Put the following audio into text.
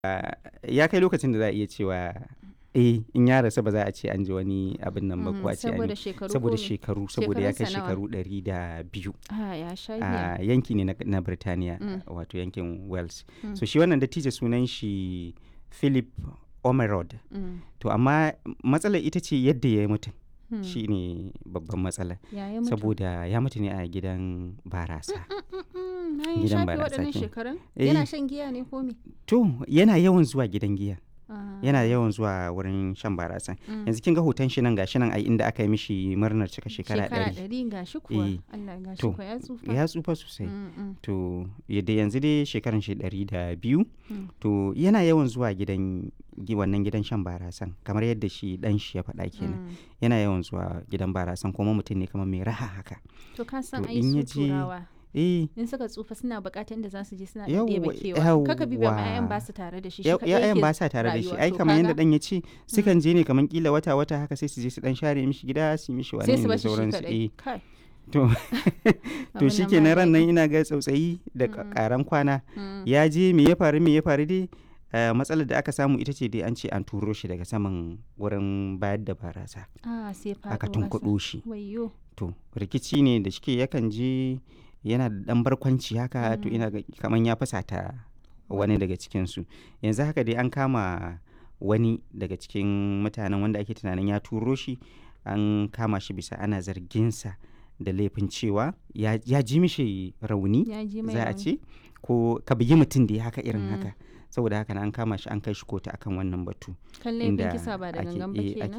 ya kai lokacin da za a iya cewa eh in ya rasu ba za a ce an ji wani abin nan ba ko a ce an saboda yi shekaru saboda ko me? shekaru saboda ya kai Shekarunsa nawa? shekaru ɗari da biyu Ah, ya sha a giya. yanki ne na, na Birtaniya Mm. wato yankin Wales Mm. so shi wannan dattijo sunan shi Philip Omerod Mm. to amma matsalar ita ce yadda ya yi mutum Hmm. shi ne babban matsala Ya yi mutu. saboda ya mutu ne a gidan barasa Mm, na yi gidan shafe barasa waɗannan kenan. shekarun? Eh. Yana shan giya ne ko me? to yana yawan zuwa gidan giya Ah. yana yawan zuwa wurin shan barasa Mm. yanzu kin ga hoton shi nan gashi nan ai inda aka yi mishi murnar cika shekara Shekara ɗari ɗari ga shi kuwa. Eh. Allah ga shi To, kuwa ya tsufa. ya tsufa sosai Mm, mm, to yadda yanzu dai shekaran shi ɗari da biyu mm. to yana yawan zuwa gidan gi- wannan gidan shan barasan kamar yadda shi dan shi ya faɗa kenan Mm. yana yawan zuwa gidan barasan kuma mutum ne kamar mai raha haka To ka san To, ai in ya su je- turawa. eh In suka tsufa suna buƙatar inda za su je suna Yawwa, ɗebe kewa. Kaka bi ba yawwa. 'ya'yan ba su tare da shi. shi ya- kaɗai ya'yan yake ba sa tare da shi rayuwa. ai To kamar yadda kaga dan ya ce sukan je ne kamar kila wata wata haka sai su je su dan share mishi gida su yi mishi wani sai su da bashi shi sauransu eh kaɗai. Kai. to to Abin shi nan ke ba ran nan daɗi. ina ga tsautsayi da Mm. karan kwana Mm. ya je me ya faru me ya faru dai eh, matsalar da aka samu ita ce dai an ce an turo shi daga saman wurin bayar da barasa Ah, sai faɗo aka ƙasa. tunkuɗo shi Wayyo. to rikici ne da shike yakan je yana da ɗan barkwanci haka to Mm. ina ga kaman ya fasata wani daga cikinsu yanzu haka dai an kama wani daga cikin mutanen wanda ake tunanin ya turo shi an kama shi bisa ana zarginsa da laifin cewa ya, ya ji mishi rauni Ya ji mai za a rauni. ce ko ka bugi mutum da ya haka irin Mm. haka saboda haka na an kama shi an kai shi kotu akan wannan batu Kan laifin inda kisa ba da ake- gangan ba eh, kenan. ake